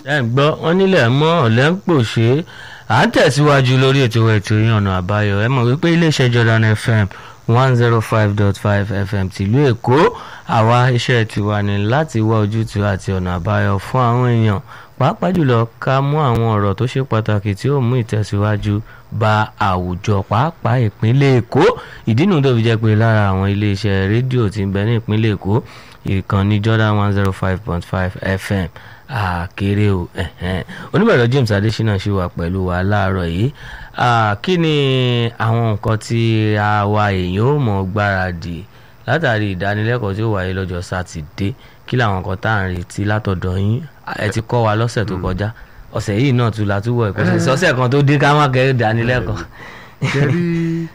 ẹ ń gbọ́ wọn nílẹ̀ mọ́ ọ̀lẹ́ ń pòṣé à ń tẹ̀síwájú lórí ètò ètò yín ọ̀nà àbáyọ ẹ mọ̀ wípé iléeṣẹ́ Jordan FM one zero five dot five FM tìlú Èkó àwa iṣẹ́ tiwa ni láti wá ojútùú àti ọ̀nà àbáyọ fún àwọn èèyàn pàápàá jùlọ ká mú àwọn ọ̀rọ̀ tó ṣe pàtàkì tí ó mú ìtẹ̀síwájú bá àwùjọ pàápàá ìpínlẹ̀ Èkó ìdí nu tó fi jẹ́ pé lára àwọn iléeṣẹ́ rédíò tí ń bẹ ní ìpínlẹ̀ Èkó ìkànnì Jordan one zero five point five FM àkèrè o oníbẹ̀rẹ̀ James Adésínà ṣì wà pẹ̀lú wa láàárọ̀ yìí kí ni àwọn nǹkan tí àwa èèyàn ò mọ̀ gbáradì látàrí ìdánilẹ́kọ̀ọ́ tí ó wáyé lọ́jọ́ sátidé kí làwọn nǹkan tá à ń retí látọ̀dọ̀ yín ẹ ti kọ́ wa lọ́sẹ̀ tó kọjá ọ̀sẹ̀ yìí náà tún la túbọ̀ ìkọ́sẹ̀ sọ́sẹ̀ kan tó dín ká má kẹ́ ìdánilẹ́kọ̀ọ́. kẹrí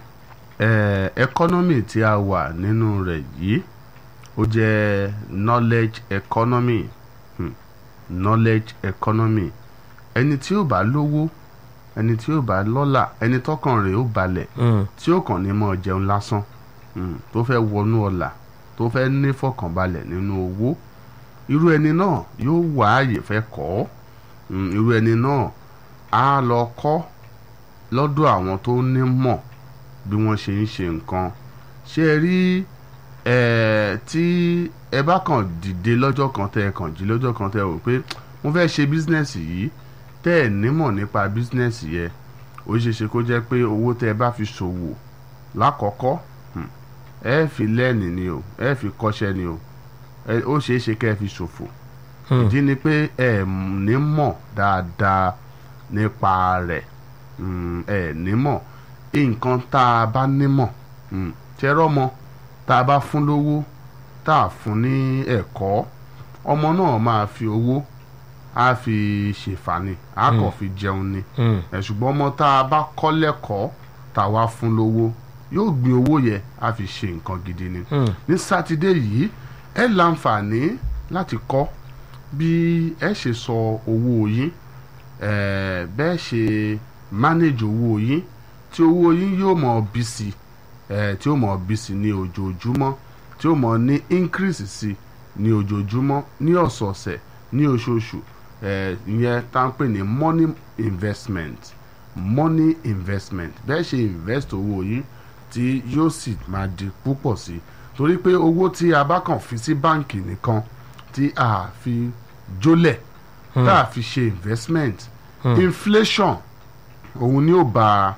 ẹkọ́nọ́mì tí a wà nínú rẹ̀ yìí ó jẹ́ knowledge economy hmm. knowledge economy ẹni tí ó bá lówó ẹni tí ó bá lọ́là ẹni tọ́kàn rẹ̀ ó balẹ̀ tí ó kàn ní mọ́ jẹun lásán tó fẹ́ wọnú ọlà tó fẹ́ ní fọkànbalẹ̀ nínú owó irú ẹni náà yóò wá àyè fẹ́ kọ́ irú ẹni náà á lọ kọ́ lọ́dọ̀ àwọn tó ní mọ̀ bí wọ́n ṣe ń ṣe nǹkan ṣé ẹ rí ẹ tí ẹ bá kàn dìde lọ́jọ́ kan tẹ́ ẹ kàn jí lọ́jọ́ kan tẹ́ ẹ rò pé mo fẹ́ ṣe bísínẹ́sì yìí tẹ́ ẹ nímọ̀ nípa bísínẹ́sì yẹn ó ṣeé ṣe kó jẹ́ pé owó tẹ́ ẹ bá fi ṣòwò lákọ̀ọ́kọ́ ẹ fi lẹ́ẹ̀nì ni o ẹ fi kọ́ṣẹ́ ni o ó ṣeé ṣe kẹ́ ẹ fi ṣòfò ìdí ni pé ẹ ní mọ̀ dáadáa nípa rẹ̀ ẹ ní mọ̀ nǹkan tá a bá nímọ̀ tẹ́rọ mọ́ tá a bá fún lówó tá a fún ní ẹ̀kọ́ ọmọ náà máa fi owó á fi ṣèfàní á kàn fi jẹun ni ṣùgbọ́n ọmọ tá a bá kọ́ lẹ́kọ̀ọ́ tá a wá fún lówó yóò gbin owó yẹ á fi ṣe nǹkan gidi ni ní sátidé yìí ẹ láǹfààní láti kọ́ bí ẹ ṣe sọ owó yín bẹ́ẹ̀ ṣe manage owó yín tí owó yín yóò mọ̀ bí sí tí ó mọ̀ bí sí ní ojoojúmọ́ tí ó mọ̀ ní increase sí ní ojoojúmọ́ ní ọ̀sọ̀ọ̀sẹ̀ ní oṣooṣù ìyẹn tá ń pè ní money investment money investment bẹ́ẹ̀ ṣe invest owó yín tí yóò sì máa di púpọ̀ sí i torí pé owó tí a bá kàn fi sí báǹkì nìkan tí a fi jólẹ̀ tá a fi ṣe investment inflation òun ni ó bà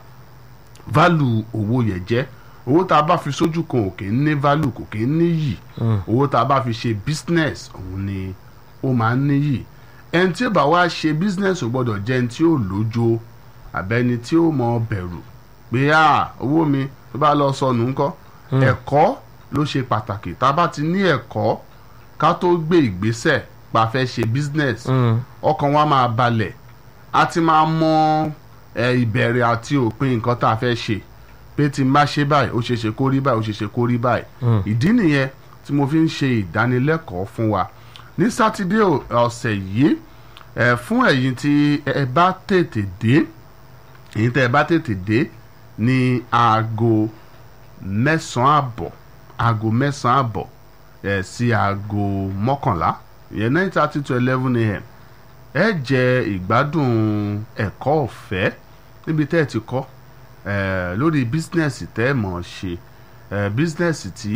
value owó yẹn jẹ́ owó tá a bá fi sójú kan ò kì í ní value kò kì í níyì owó tá a bá fi ṣe business òun ni ó máa ń níyì ẹni tí ó bá wá ṣe business ò gbọ́dọ̀ jẹ́ ẹni tí ó lójo àbẹ́ni tí ó mọ bẹ̀rù pé owó mi tó bá lọ sọnù ńkọ́ ẹ̀kọ́ ló ṣe pàtàkì tá a bá ti ní ẹ̀kọ́ ká tó gbé ìgbésẹ̀ pa fẹ́ ṣe business ọkàn wa máa balẹ̀ a ti máa mọ ìbẹ̀rẹ̀ àti òpin nǹkan tá a fẹ́ ṣe pé tí n bá ṣe báyìí ó ṣe ṣe kó rí báyìí ó ṣe ṣe kó rí báyìí ìdí nìyẹn tí mo fi ń ṣe ìdánilẹ́kọ̀ọ́ fún wa ní sátidé ọ̀sẹ̀ yìí fún ẹ̀yin tí ẹ bá tètè dé ẹ̀yin tẹ́ ẹ bá tètè dé ní aago mẹ́sàn-án àbọ̀ aago mẹ́sàn-án àbọ̀ ẹ̀ sí aago mọ́kànlá ìyẹn nine thirty to eleven a.m. ẹ jẹ ìgbádùn ẹ̀kọ́ ọ̀fẹ́ níbi tẹ́ ẹ ti kọ́ lórí bísínẹ́sì tẹ́ ẹ mọ̀ ṣe bísínẹ́sì tí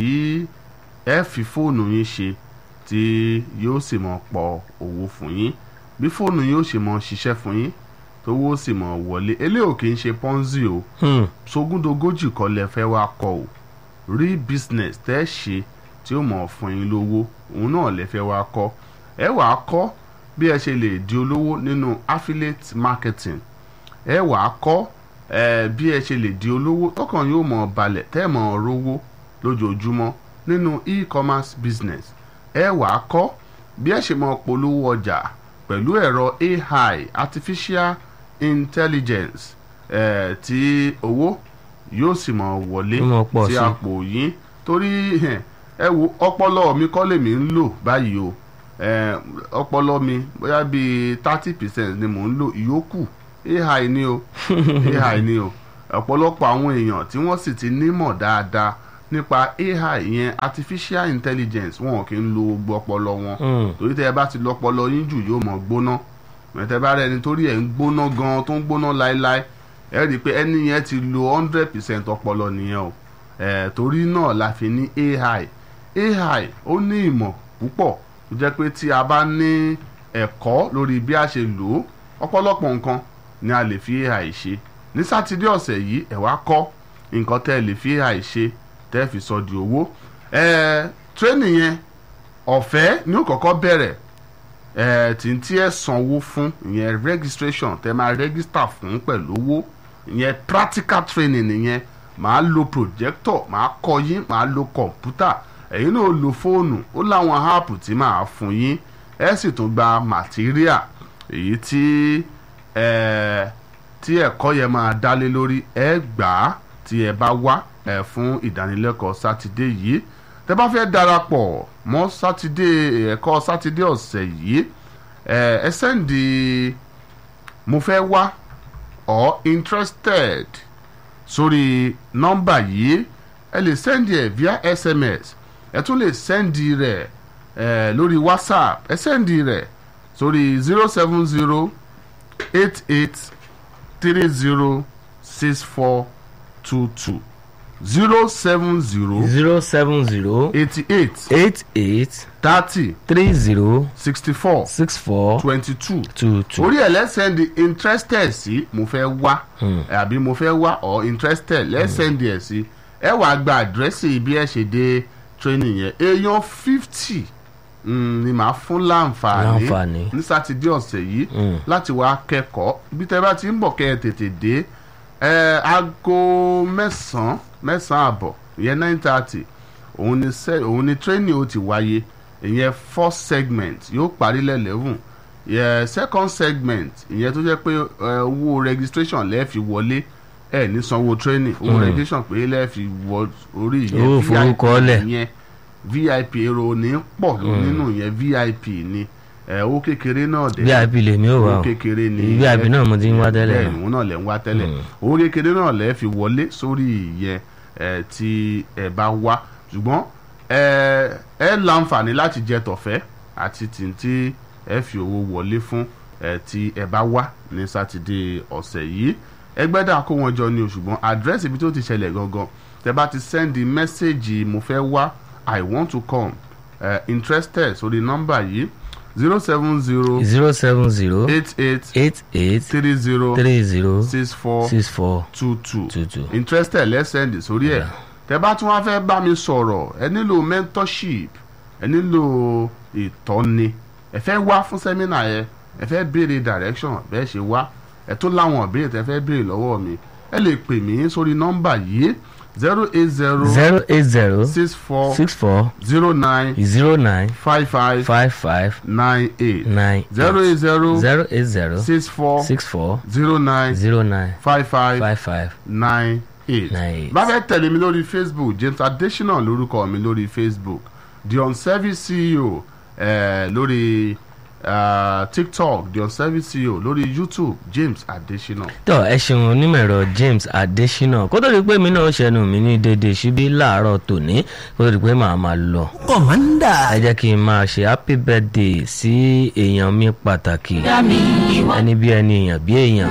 ẹ fi fóònù yín ṣe tí yóò sì mọ̀ pọ̀ owó fún yín bí fóònù yín ó ṣe mọ̀ ṣiṣẹ́ fún yín tówó sì mọ̀ wọlé eléyò kì í ṣe ponzi o sógúndogójì kọ́ lẹ fẹ́ wá kọ́ o rí business tẹ́ ṣe tí ó mọ̀ fún yín lówó òun náà lẹ fẹ́ wá kọ́ ẹ wàá kọ́ bí ẹ ṣe lè di olówó nínú affiliate marketing ẹ wàá kọ́ ẹ bí ẹ ṣe lè di olówó tọkàn yóò mọ̀ balẹ̀ tẹ́ mọ̀ rówó lójoojúmọ́ nínú e-commerce business ẹ wàá kọ́ bí ẹ ṣe mọ̀ polówó ọjà pẹ̀lú ẹ̀rọ AI artificial intelligence ẹ̀ tí owó yóò sì mọ̀ wọlé sí àpò yín torí ẹ wo ọpọlọ mi kọ́ lèmi ń lò báyìí o ọpọlọ mi bóyá bíi thirty percent ni mò ń lò ìyókù AI ni o AI ni o ọ̀pọ̀lọpọ̀ àwọn èèyàn tí wọ́n sì ti nímọ̀ dáadáa nípa AI yẹn artificial intelligence wọn kì í lo gbogbo ọpọlọ wọn torí tẹ́ ẹ bá ti lọ ọpọlọ yín jù yóò mọ̀ gbóná mẹtẹ bá rẹ ẹni torí ẹ ń gbóná gan tó ń gbóná láéláé ẹ rí i pé ẹni yẹn ti lo hundred percent ọpọlọ nìyẹn o ẹ torí náà la fi ní ai ai ó ní ìmọ̀ púpọ̀ tó jẹ́ pé tí a bá ní ẹ̀kọ́ lórí bí a ṣe lò ó ọ̀pọ̀lọpọ̀ nǹkan ni a lè fi ai ṣe ní sátidé ọ̀sẹ̀ yìí ẹ̀ wá kọ́ nǹkan tẹ́ ẹ lè fi ai ṣe tẹ́ ẹ fi sọ di owó ẹ tírénì yẹn ọ̀fẹ́ ni ó kọ́kọ́ bẹ̀rẹ̀ ẹ tí ń tí ẹ sanwó fún ìyẹn registration tẹ́ máa register fún pẹ̀lú owó ìyẹn practical training nìyẹn màá lo projector màá kọ́ yín màá lo kọ̀ǹpútà ẹ̀yin náà lo fóònù ó láwọn app tí màá fún yín ẹ sì tún gba material èyí tí ẹ tí ẹ̀kọ́ yẹn máa dálé lórí ẹ gbà á tí ẹ bá wá ẹ fún ìdánilẹ́kọ̀ọ́ sátidé yìí tẹ bá fẹ́ darapọ̀ mọ́ sátidé ẹ̀kọ́ sátidé ọ̀sẹ̀ yìí ẹ ẹ sẹ́ndì mo fẹ́ wá or interested sórí nọ́mbà yìí ẹ lè sẹ́ndì ẹ̀ via sms ẹ tún lè sẹ́ndì rẹ̀ ẹ lórí whatsapp ẹ sẹ́ndì rẹ̀ sórí zero seven zero eight eight three zero six four two two zero seven zero zero seven zero eighty eight eight eight thirty three zero sixty four six four twenty two two two. orí ẹ̀ lẹ́sẹ̀ndì interested sí mo fẹ́ wá àbí mo fẹ́ wá or interested lẹ́sẹ̀ndì ẹ̀ sí ẹ wàá gba àdírẹ́sì bí ẹ ṣe dé training yẹn èèyàn fifty ni màá fún láǹfààní Láǹfààní. ní sátidé ọ̀sẹ̀ yìí láti wá kẹ́kọ̀ọ́ bí tẹ́ bá ti ń bọ̀ kẹ́ ẹ tètè dé ẹ aago mẹ́sàn-án mẹ́sàn-án àbọ̀ ìyẹn nine thirty òun ni se- òun ni training ó ti wáyé ìyẹn first segment yóò parí lẹ́lẹ́wùn ìyẹn second segment ìyẹn tó jẹ́ pé ẹ, owó registration lẹ́ẹ̀fi wọlé ẹ ní sanwó training owó registration pé lẹ́ẹ̀fi wọ orí ìyẹn Owó ìforúkọọ́lẹ̀. ìyẹn vip èrò ní pọ̀ nínú ìyẹn vip ni ẹ, owó kékeré náà dẹ̀ vip lèmi ò wá owó o kékeré ni vip náà mo ti ń wá tẹ́lẹ̀ bẹ́ẹ̀ náà. ni òun náà lẹ̀ ń wá tẹ́lẹ̀ owó kékeré náà lẹ̀ fi wọlé sórí ìyẹn ẹ, tí ẹ bá wá ṣùgbọ́n ẹ ẹ láǹfààní láti jẹ tọ̀fẹ́ àti tìǹtì ẹ fi owó wọlé fún ẹ tí ẹ bá wá ní sátidé ọ̀sẹ̀ yìí ẹgbẹ́dà kó wọn jọ ni o ṣùgbọ́n àdírẹ́sì ibi tó ti ṣẹlẹ̀ gangan tẹ bá ti sẹ́ndì mẹ́sẹ̀gì mo fẹ́ wá i want to come uh, interested sórí nọ́mbà yìí zero seven zero zero seven zero eight eight eight eight three zero three zero six four six four two two two two. interested lẹ́sẹ̀ndì sórí ẹ̀ tẹ bá tún wá fẹ́ bá mi sọ̀rọ̀ ẹ nílò mentorship ẹ nílò ìtọ́ni ẹ fẹ́ wá fún sẹ́mínà yẹn ẹ fẹ́ béèrè direction bẹ́ẹ̀ ṣe wá ẹ tún láwọn ìbéèrè tẹ fẹ́ béèrè lọ́wọ́ mi ẹ lè pè mí sórí nọ́mbà yìí zero eight zero zero eight zero six four six four zero nine zero nine five five five five nine eight nine zero eight zero zero eight zero six four six four zero nine zero nine five five five five nine eight. nine eight. bá fẹ́ tẹ̀lé mi lórí facebook james adesina lórúkọ mi lórí facebook the unservice ceo eh, lórí uh, tiktok the unservice ceo lórí youtube james adesina. tọ́ ẹ ṣeun onímọ̀ ẹ̀rọ james adesina kó tó di pé mi náà ṣẹnu mi ní dédé síbí láàárọ̀ tòní kó tó di pé màá máa lọ. kọ̀mọ́ndà. ẹ jẹ́ kí n máa ṣe happy birthday sí èèyàn mi pàtàkì ẹni bí ẹni èèyàn bí èèyàn.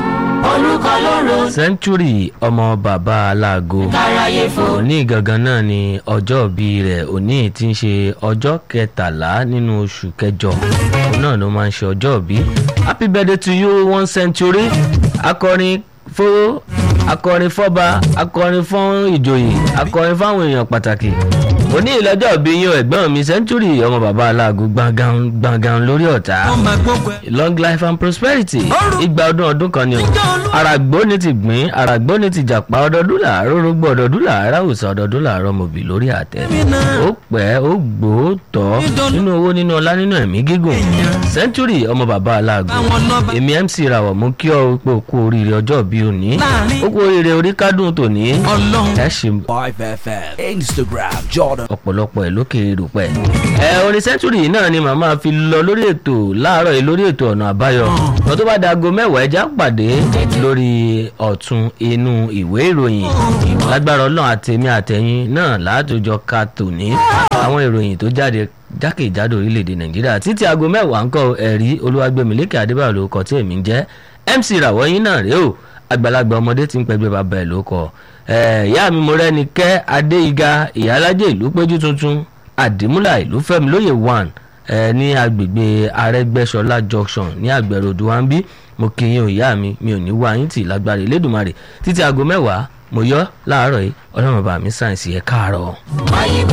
century ọmọ bàbá aláago òní gangan náà ni ọjọ́ ìbí rẹ̀ òní tí ń ṣe ọjọ́ kẹtàlá nínú oṣù kẹjọ òun náà ló máa ń ṣe ọjọ́ ìbí happy birthday to you one century akọrin fún akọrin fọba akọrin fún ìjòyè akọrin fáwọn èèyàn pàtàkì òní ìlọ́jọ́ ìbí yín o, ẹ̀gbọ́n mi century ọmọ bàbá aláago gbọ̀ngàn gbọ̀ngàn lórí ọ̀tá wọ́n máa gbógun ẹ̀. long life and prosperity igba ọdún ọdún kan ni o àràgbó ni ti gbìn àràgbó ni ti jàpá ọdọọdún làárọ̀ rúgbọ ọdọọdún làárọ̀ àwùsọ ọdọọdún làárọ̀ mọ̀bì lórí àtẹ ó pẹ́ ó gbó ó tọ́ nínú owó nínú ọlá nínú ẹ̀mí gígùn century ọmọ bàbá aláàgọ́ Àwọn nọ́mbà èmi mc rawọ mú kí ọ pé o kú oríire ọjọ́ bí òní Láàrin- ó kú oríire orí kádùn tòní ọlọ́run. ẹ ṣe 5FM, Instagram, Jordan. ọ̀pọ̀lọpọ̀ ẹ̀ lókè erùpẹ̀. ẹ orin sẹ́ńtúrì yìí náà ni màmá fi lọ lórí ètò láàárọ̀ yìí lórí ètò ọ̀nà àbáyọ. wọ́n tó bá dago mẹ́wàá ẹja pàdé lórí ọ̀tún inú ìwé ìròyìn. lágbára ọlọ́run àtẹ̀mí àtẹ̀yìn náà látòjọ ka tòní. àwọn ìròyìn tó jáde jákèjádò orílẹ̀-èdè nàìjíríà títí aago mẹ́wàá ń kọ́ ẹ̀rí olúwàgbẹ̀mílẹ́kẹ̀ adébáyọ̀ ló kọ́ tí èmi ń jẹ́ mc ràwọ̀ yín náà rèé o àgbàlagbà ọmọdé ti ń pẹgbẹ́ bàbá ẹ̀ ló kọ́ ìyá mi mo rẹ́ni kẹ́ adéiga ìyálájẹ́ ìlú péjú tuntun àdìmúlà ìlú fẹ́mi lóye one ní agbègbè arẹ́gbẹ́ṣọlá junction ní àgbẹ̀rọ̀dù wa ń bí mo kí yín o ìyá mi mi ò ní wá yín tì lágbára ìlédùmarè títí aago mẹ́wàá mo yọ láàárọ̀ yìí ọlọ́run bá mi sáyẹ̀nsì ẹ̀ káàárọ̀.